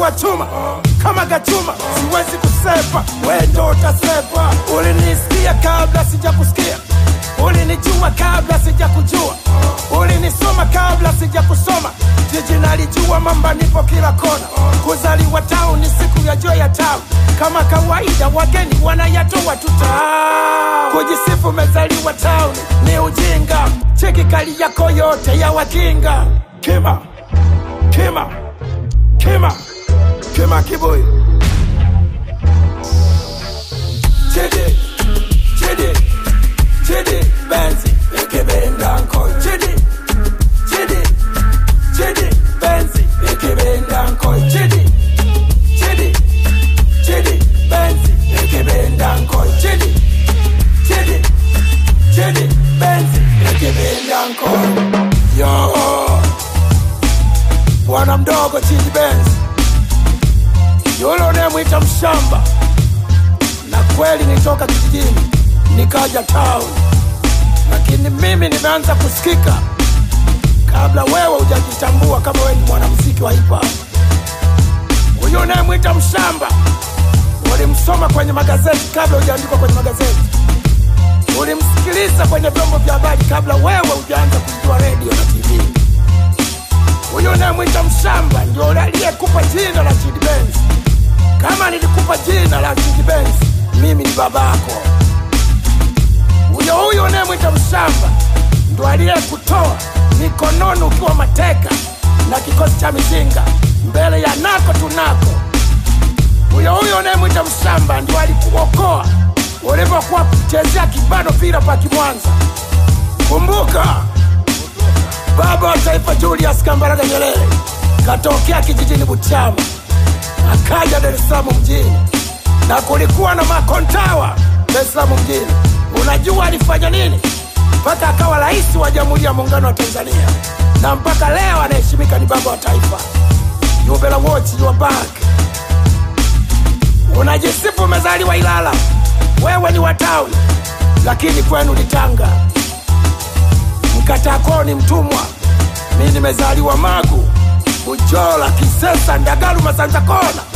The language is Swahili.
wa chuma kama gachuma, siwezi kusepa, we ndo utasepa. Ulinisikia kabla sijakusikia, ulinijua kabla sijakujua, ulinisoma kabla sijakusoma. Jiji nalijua, mamba nipo kila kona. Kuzaliwa town ni siku ya joy ya town, kama kawaida wageni wanayatoa tuta. Kujisifu umezaliwa town ni ujinga, cheki kali yako yote ya wakinga. Kima, kima, kima, kima kibuyu Chidi, Chidi, Chidi, Benzi, ikibenda nko Chidi, Chidi, Chidi, Benzi, ikibenda nko Chidi, Chidi, Chidi, Benzi, ikibenda nko Chidi, Chidi, Chidi, Benzi, ikibenda nko Yo, bwana mdogo Chidi Benzi, yule unayemwita mshamba na kweli nitoka kijijini nikaja town, lakini mimi nimeanza kusikika kabla wewe hujajitambua kama wewe ni mwanamuziki wa hip hop. Huyu unayemwita mshamba ulimsoma kwenye magazeti kabla hujaandikwa kwenye magazeti, ulimsikiliza kwenye vyombo vya habari kabla wewe hujaanza kujua redio na TV. Huyu unayemwita mshamba ndio yule aliyekupa jina la Chidi Benz. Kama nilikupa jina la Chidi Benz, mimi ni babako. Huyo huyo unayemwita mshamba ndo aliyekutoa mikononi ukiwa mateka na kikosi cha mizinga mbele ya nako tunako. Huyo huyo unayemwita mshamba ndio alikuokoa ulivyokuwa kuchezea kibano vila pa Kimwanza. Kumbuka baba wa taifa Julius Kambarage Nyerere katokea kijijini Butiama akaja Dar es Salaam mjini, na kulikuwa na makontawa Dar es Salaam mjini. Unajua alifanya nini mpaka akawa rais wa Jamhuri ya Muungano wa Tanzania, na mpaka leo anaheshimika ni baba wa taifa. You better watch your back. Unajisifu umezaliwa Ilala, wewe ni wa town, lakini kwenu ni Tanga. Mkatakoo ni mtumwa, mi nimezaliwa Magu, Bujola, Kisesa, Ndagaru, Masanza Kona.